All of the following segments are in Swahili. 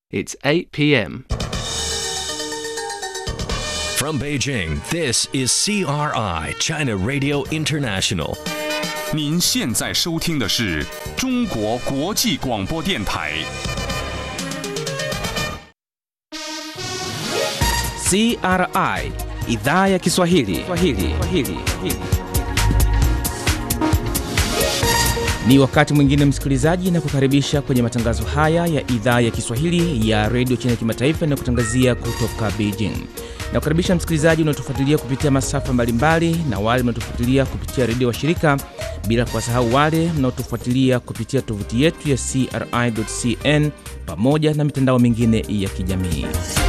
It's 8 p.m. From Beijing, this is CRI, China Radio International. 您现在收听的是中国国际广播电台。 CRI idhaa ya Kiswahili. Kiswahili. Kiswahili. Ni wakati mwingine msikilizaji, na kukaribisha kwenye matangazo haya ya idhaa ya Kiswahili ya redio China kimataifa na kutangazia kutoka Beijing. Na kukaribisha msikilizaji unaotufuatilia kupitia masafa mbalimbali na wale mnaotufuatilia kupitia redio wa shirika, bila kuwasahau wale mnaotufuatilia kupitia tovuti yetu ya CRI.cn pamoja na mitandao mingine ya kijamii.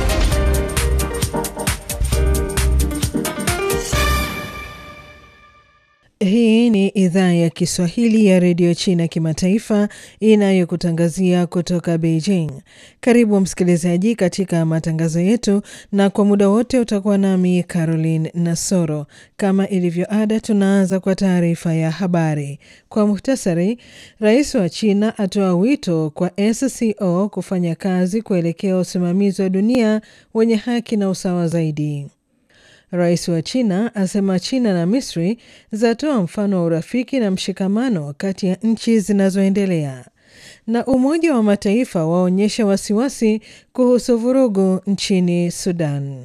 Hii ni idhaa ya Kiswahili ya redio China kimataifa inayokutangazia kutoka Beijing. Karibu msikilizaji katika matangazo yetu, na kwa muda wote utakuwa nami Caroline Nasoro. Kama ilivyo ada, tunaanza kwa taarifa ya habari kwa muhtasari. Rais wa China atoa wito kwa SCO kufanya kazi kuelekea usimamizi wa dunia wenye haki na usawa zaidi. Rais wa China asema China na Misri zatoa mfano wa urafiki na mshikamano kati ya nchi zinazoendelea. Na Umoja wa Mataifa waonyesha wasiwasi kuhusu vurugu nchini Sudan.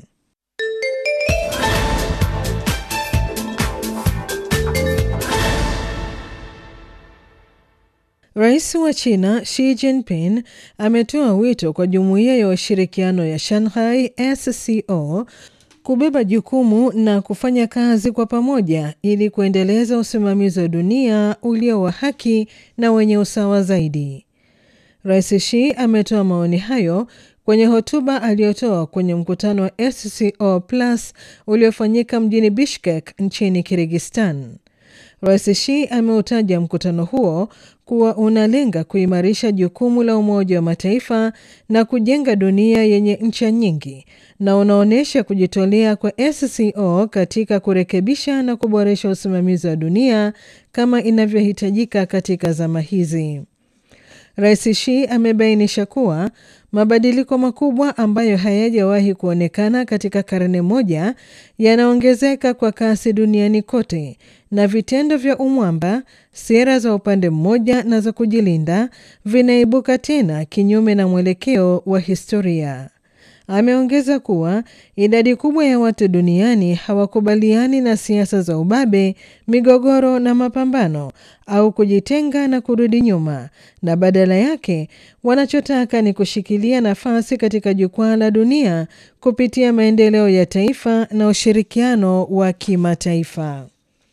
Rais wa China Xi Jinping ametoa wito kwa Jumuiya ya Ushirikiano ya Shanghai SCO kubeba jukumu na kufanya kazi kwa pamoja ili kuendeleza usimamizi wa dunia ulio wa haki na wenye usawa zaidi. Rais Xi ametoa maoni hayo kwenye hotuba aliyotoa kwenye mkutano wa SCO Plus uliofanyika mjini Bishkek nchini Kirgistan. Rais Xi ameutaja mkutano huo kuwa unalenga kuimarisha jukumu la Umoja wa Mataifa na kujenga dunia yenye ncha nyingi na unaonyesha kujitolea kwa SCO katika kurekebisha na kuboresha usimamizi wa dunia kama inavyohitajika katika zama hizi. Rais Xi amebainisha kuwa mabadiliko makubwa ambayo hayajawahi kuonekana katika karne moja yanaongezeka kwa kasi duniani kote, na vitendo vya umwamba, sera za upande mmoja na za kujilinda vinaibuka tena kinyume na mwelekeo wa historia. Ameongeza kuwa idadi kubwa ya watu duniani hawakubaliani na siasa za ubabe, migogoro na mapambano au kujitenga na kurudi nyuma, na badala yake wanachotaka ni kushikilia nafasi katika jukwaa la dunia kupitia maendeleo ya taifa na ushirikiano wa kimataifa.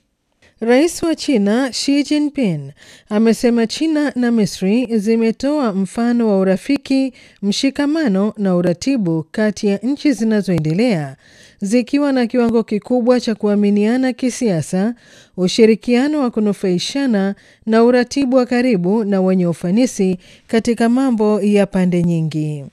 Rais wa China Xi Jinping amesema China na Misri zimetoa mfano wa urafiki, mshikamano na uratibu kati ya nchi zinazoendelea zikiwa na kiwango kikubwa cha kuaminiana kisiasa, ushirikiano wa kunufaishana na uratibu wa karibu na wenye ufanisi katika mambo ya pande nyingi.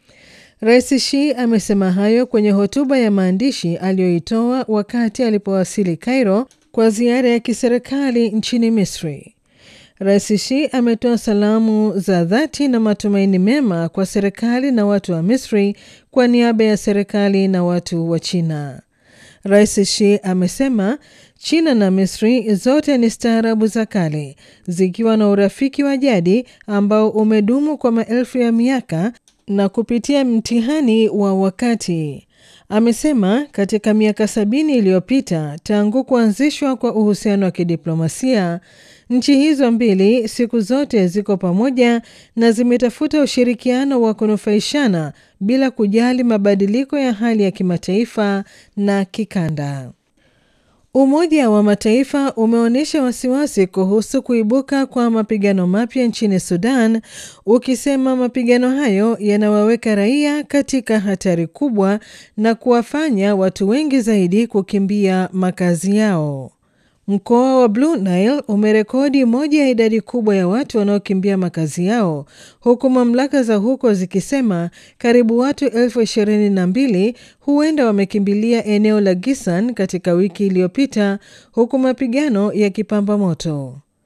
Rais Xi amesema hayo kwenye hotuba ya maandishi aliyoitoa wakati alipowasili Cairo kwa ziara ya kiserikali nchini Misri. Rais Xi ametoa salamu za dhati na matumaini mema kwa serikali na watu wa Misri kwa niaba ya serikali na watu wa China. Rais Xi amesema China na Misri zote ni staarabu za kale zikiwa na urafiki wa jadi ambao umedumu kwa maelfu ya miaka na kupitia mtihani wa wakati. Amesema katika miaka sabini iliyopita tangu kuanzishwa kwa uhusiano wa kidiplomasia, nchi hizo mbili siku zote ziko pamoja na zimetafuta ushirikiano wa kunufaishana bila kujali mabadiliko ya hali ya kimataifa na kikanda. Umoja wa Mataifa umeonyesha wasiwasi kuhusu kuibuka kwa mapigano mapya nchini Sudan, ukisema mapigano hayo yanawaweka raia katika hatari kubwa na kuwafanya watu wengi zaidi kukimbia makazi yao. Mkoa wa Blue Nile umerekodi moja ya idadi kubwa ya watu wanaokimbia makazi yao huku mamlaka za huko zikisema karibu watu elfu ishirini na mbili huenda wamekimbilia eneo la Gisan katika wiki iliyopita huku mapigano yakipamba moto.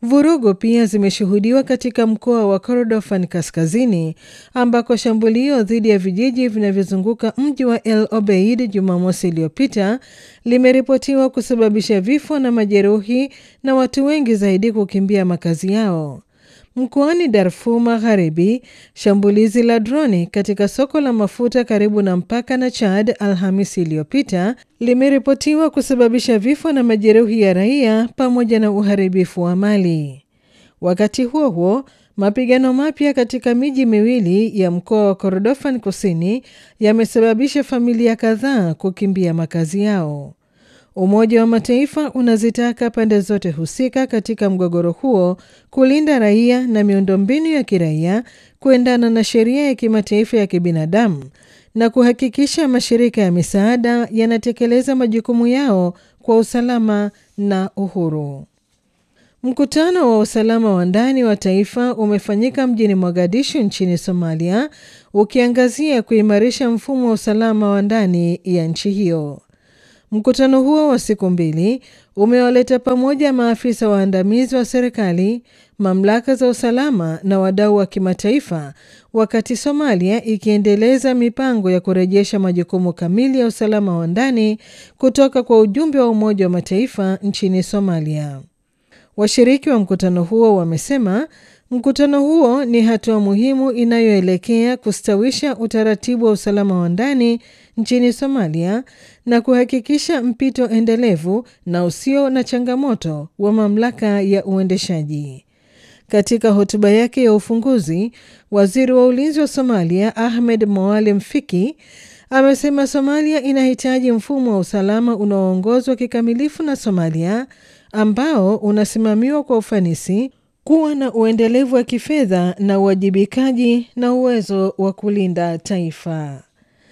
Vurugu pia zimeshuhudiwa katika mkoa wa Kordofan kaskazini ambako shambulio dhidi ya vijiji vinavyozunguka mji wa El Obeid Jumamosi iliyopita limeripotiwa kusababisha vifo na majeruhi na watu wengi zaidi kukimbia makazi yao. Mkoani Darfur Magharibi, shambulizi la droni katika soko la mafuta karibu na mpaka na Chad Alhamisi iliyopita limeripotiwa kusababisha vifo na majeruhi ya raia pamoja na uharibifu wa mali. Wakati huo huo, mapigano mapya katika miji miwili ya mkoa wa Kordofan Kusini yamesababisha familia kadhaa kukimbia makazi yao. Umoja wa Mataifa unazitaka pande zote husika katika mgogoro huo kulinda raia na miundombinu ya kiraia kuendana na sheria ya kimataifa ya kibinadamu na kuhakikisha mashirika ya misaada yanatekeleza majukumu yao kwa usalama na uhuru. Mkutano wa usalama wa ndani wa taifa umefanyika mjini Mogadishu nchini Somalia, ukiangazia kuimarisha mfumo wa usalama wa ndani ya nchi hiyo. Mkutano huo wa siku mbili umewaleta pamoja maafisa waandamizi wa serikali, mamlaka za usalama na wadau wa kimataifa, wakati Somalia ikiendeleza mipango ya kurejesha majukumu kamili ya usalama wa ndani kutoka kwa ujumbe wa Umoja wa Mataifa nchini Somalia. Washiriki wa mkutano huo wamesema mkutano huo ni hatua muhimu inayoelekea kustawisha utaratibu wa usalama wa ndani nchini Somalia na kuhakikisha mpito endelevu na usio na changamoto wa mamlaka ya uendeshaji. Katika hotuba yake ya ufunguzi, waziri wa ulinzi wa Somalia Ahmed Moalem Fiki amesema Somalia inahitaji mfumo wa usalama unaoongozwa kikamilifu na Somalia ambao unasimamiwa kwa ufanisi, kuwa na uendelevu wa kifedha na uwajibikaji na uwezo wa kulinda taifa.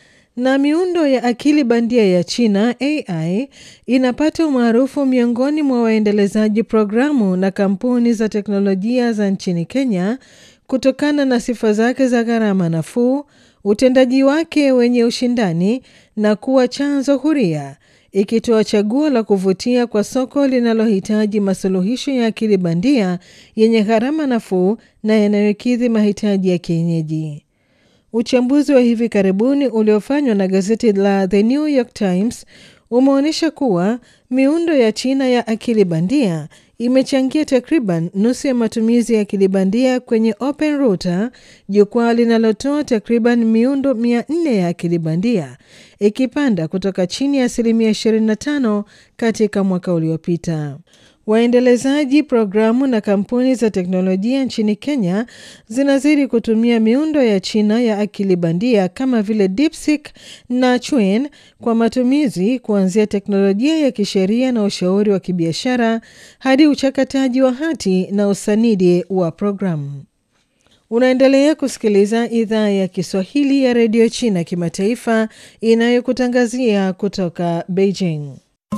Na miundo ya akili bandia ya China AI inapata umaarufu miongoni mwa waendelezaji programu na kampuni za teknolojia za nchini Kenya kutokana na sifa zake za gharama nafuu, utendaji wake wenye ushindani na kuwa chanzo huria ikitoa chaguo la kuvutia kwa soko linalohitaji masuluhisho ya akili bandia yenye gharama nafuu na yanayokidhi mahitaji ya kienyeji. Uchambuzi wa hivi karibuni uliofanywa na gazeti la The New York Times umeonyesha kuwa miundo ya China ya akili bandia imechangia takriban nusu ya matumizi ya akili bandia kwenye Open Router, jukwaa linalotoa takriban miundo 400 ya akili bandia, ikipanda kutoka chini ya asilimia 25 katika mwaka uliopita. Waendelezaji programu na kampuni za teknolojia nchini Kenya zinazidi kutumia miundo ya China ya akili bandia kama vile DeepSeek na Chuan kwa matumizi kuanzia teknolojia ya kisheria na ushauri wa kibiashara hadi uchakataji wa hati na usanidi wa programu. Unaendelea kusikiliza idhaa ya Kiswahili ya redio China kimataifa inayokutangazia kutoka Beijing.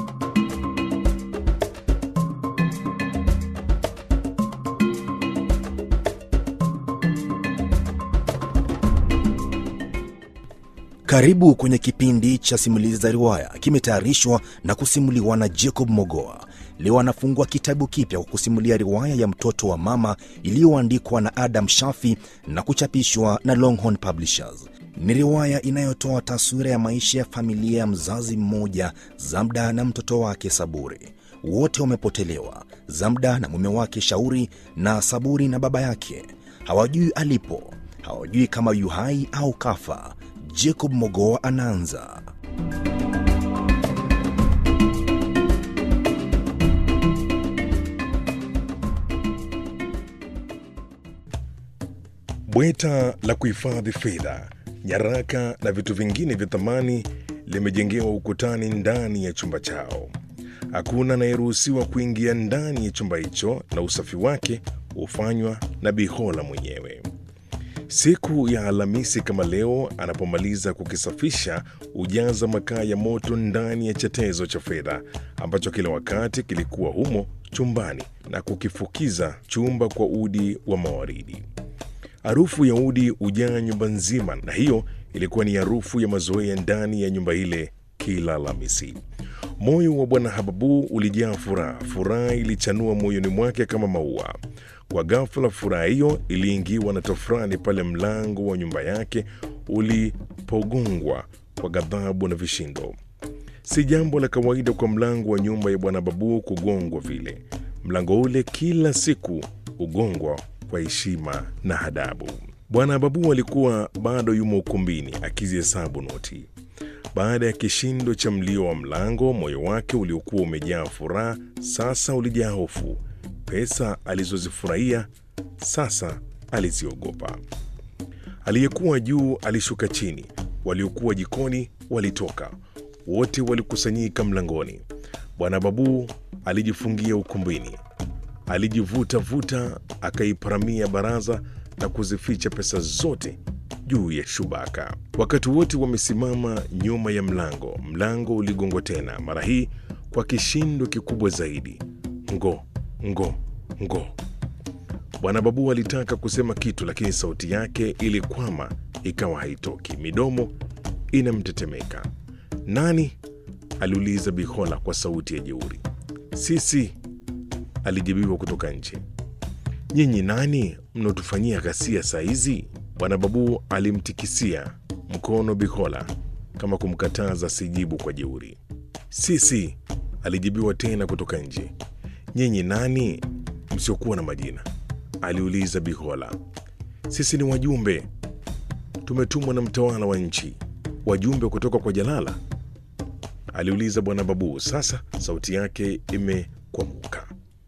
Karibu kwenye kipindi cha simulizi za riwaya, kimetayarishwa na kusimuliwa na Jacob Mogoa. Leo anafungua kitabu kipya kwa kusimulia riwaya ya mtoto wa mama iliyoandikwa na Adam Shafi na kuchapishwa na Longhorn Publishers. Ni riwaya inayotoa taswira ya maisha ya familia ya mzazi mmoja, Zamda na mtoto wake Saburi. Wote wamepotelewa, Zamda na mume wake Shauri, na Saburi na baba yake. Hawajui alipo, hawajui kama yu hai au kafa. Jacob Mogoa anaanza. Bweta la kuhifadhi fedha, nyaraka na vitu vingine vya thamani limejengewa ukutani ndani ya chumba chao. Hakuna anayeruhusiwa kuingia ndani ya chumba hicho, na usafi wake hufanywa na Bihola mwenyewe. Siku ya Alhamisi kama leo, anapomaliza kukisafisha, hujaza makaa ya moto ndani ya chetezo cha fedha ambacho kila wakati kilikuwa humo chumbani na kukifukiza chumba kwa udi wa mawaridi. Harufu ya udi hujaa nyumba nzima, na hiyo ilikuwa ni harufu ya mazoea ndani ya nyumba ile kila Alhamisi. Moyo wa bwana Hababu ulijaa furaha, furaha ilichanua moyoni mwake kama maua. Kwa ghafla, furaha hiyo iliingiwa na tofurani pale mlango wa nyumba yake ulipogongwa kwa ghadhabu na vishindo. Si jambo la kawaida kwa mlango wa nyumba ya bwana Babu kugongwa vile. Mlango ule kila siku hugongwa kwa heshima na adabu. Bwana Babu alikuwa bado yumo ukumbini akizihesabu noti. Baada ya kishindo cha mlio wa mlango, moyo wake uliokuwa umejaa furaha sasa ulijaa hofu. Pesa alizozifurahia sasa aliziogopa. Aliyekuwa juu alishuka chini, waliokuwa jikoni walitoka, wote walikusanyika mlangoni. Bwana Babu alijifungia ukumbini, alijivuta-vuta, akaiparamia baraza na kuzificha pesa zote juu ya shubaka. Wakati wote wamesimama nyuma ya mlango, mlango uligongwa tena, mara hii kwa kishindo kikubwa zaidi. Ngo ngo ngo. Bwana Babu alitaka kusema kitu, lakini sauti yake ilikwama, ikawa haitoki, midomo inamtetemeka. Nani? aliuliza Bihola kwa sauti ya jeuri. Sisi, alijibiwa kutoka nje. Nyinyi nani mnaotufanyia ghasia saa hizi? Bwana Babu alimtikisia mkono Bihola kama kumkataza sijibu kwa jeuri. Sisi, alijibiwa tena kutoka nje. Nyinyi nani msiokuwa na majina? aliuliza Bihola. Sisi ni wajumbe, tumetumwa na mtawala wa nchi. Wajumbe kutoka kwa Jalala? aliuliza bwana Babu. Sasa sauti yake imekwamuka.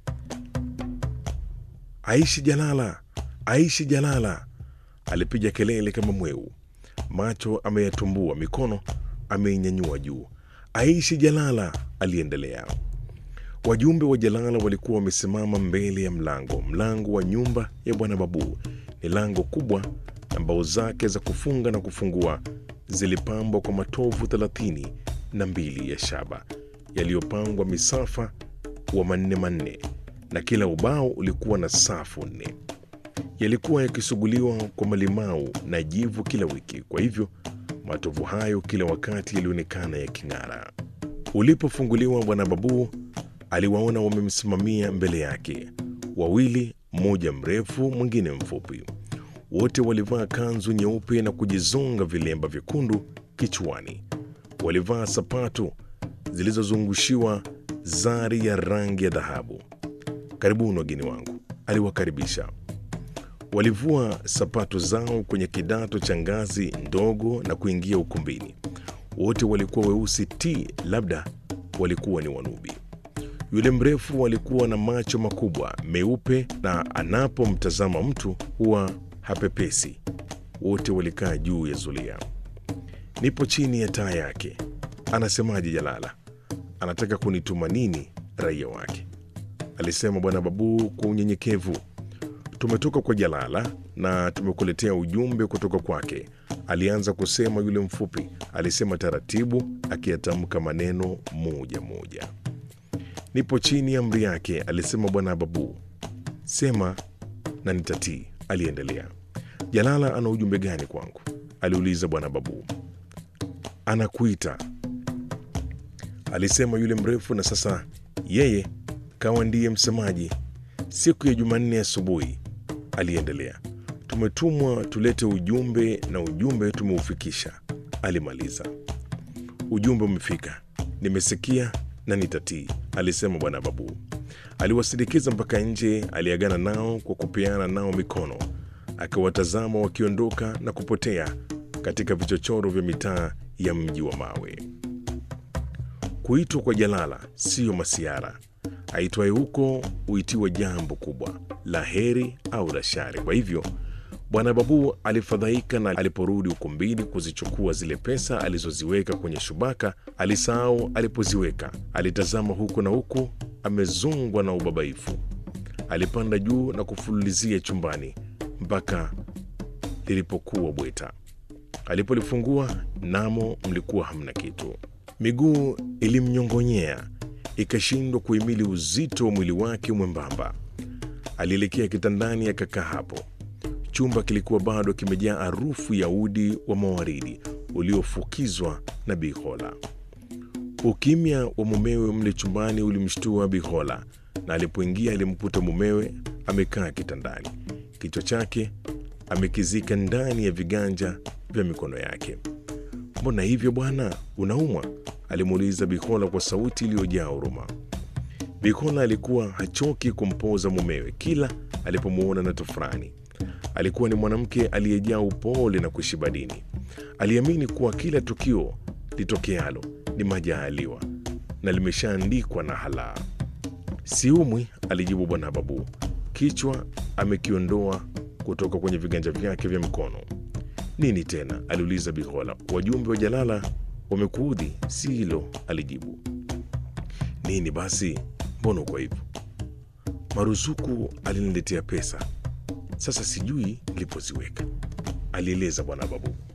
Aishi Jalala, aishi Jalala! Alipiga kelele kama mweu, macho ameyatumbua, mikono ameinyanyua juu. Aishi Jalala! aliendelea. Wajumbe wa Jalala walikuwa wamesimama mbele ya mlango. Mlango wa nyumba ya bwana Babu ni lango kubwa, na mbao zake za kufunga na kufungua zilipambwa kwa matovu thelathini na mbili ya shaba yaliyopangwa misafa wa manne manne, na kila ubao ulikuwa na safu nne. Yalikuwa yakisuguliwa kwa malimau na jivu kila wiki, kwa hivyo matovu hayo kila wakati yalionekana yaking'ara. Ulipofunguliwa, bwana Babu aliwaona wamemsimamia mbele yake wawili, mmoja mrefu, mwingine mfupi. Wote walivaa kanzu nyeupe na kujizonga vilemba vyekundu kichwani. Walivaa sapatu zilizozungushiwa zari ya rangi ya dhahabu. Karibuni wageni wangu, aliwakaribisha. Walivua sapatu zao kwenye kidato cha ngazi ndogo na kuingia ukumbini. Wote walikuwa weusi ti, labda walikuwa ni Wanubi. Yule mrefu alikuwa na macho makubwa meupe, na anapomtazama mtu huwa hapepesi. Wote walikaa juu ya zulia. Nipo chini ya taa yake. Anasemaje Jalala? Anataka kunituma nini raia wake? Alisema bwana Babu kwa unyenyekevu. Tumetoka kwa Jalala na tumekuletea ujumbe kutoka kwake, alianza kusema yule mfupi. Alisema taratibu, akiyatamka maneno moja moja. Nipo chini ya amri yake, alisema bwana Babu. Sema na nitatii, aliendelea. Jalala ana ujumbe gani kwangu? aliuliza bwana Babu. Anakuita, alisema yule mrefu, na sasa yeye kawa ndiye msemaji. Siku ya Jumanne asubuhi, aliendelea, tumetumwa tulete ujumbe na ujumbe tumeufikisha, alimaliza. Ujumbe umefika, nimesikia na nitatii, alisema bwana Babu. Aliwasindikiza mpaka nje, aliagana nao kwa kupeana nao mikono, akiwatazama wakiondoka na kupotea katika vichochoro vya mitaa ya mji wa mawe. Kuitwa kwa Jalala siyo masiara. Aitwaye huko huitiwa jambo kubwa la heri au la shari. Kwa hivyo bwana Babu alifadhaika, na aliporudi ukumbini kuzichukua zile pesa alizoziweka kwenye shubaka, alisahau alipoziweka. Alitazama huku na huku, amezongwa na ubabaifu. Alipanda juu na kufululizia chumbani mpaka lilipokuwa bweta. Alipolifungua namo mlikuwa hamna kitu. Miguu ilimnyongonyea ikashindwa kuhimili uzito wa mwili wake mwembamba. Alielekea kitandani akakaa hapo. Chumba kilikuwa bado kimejaa harufu ya udi wa mawaridi uliofukizwa na bihola. Ukimya wa mumewe mle chumbani ulimshtua Bikola, na alipoingia alimkuta mumewe amekaa kitandani, kichwa chake amekizika ndani ya viganja vya mikono yake. Mbona hivyo bwana, unaumwa? alimuuliza Bikola kwa sauti iliyojaa huruma. Bikola alikuwa hachoki kumpoza mumewe kila alipomuona na tofurani. Alikuwa ni mwanamke aliyejaa upole na kushiba dini. Aliamini kuwa kila tukio litokealo ni majaaliwa na limeshaandikwa na halaa. Siumwi, alijibu bwana Babu, kichwa amekiondoa kutoka kwenye viganja vyake vya mkono. Nini tena? aliuliza Bikola. Wajumbe wa Jalala wamekuudhi? Si hilo, alijibu. Nini basi? Mbona uko hivyo? Maruzuku aliniletea pesa, sasa sijui nilipoziweka, alieleza bwana Babu.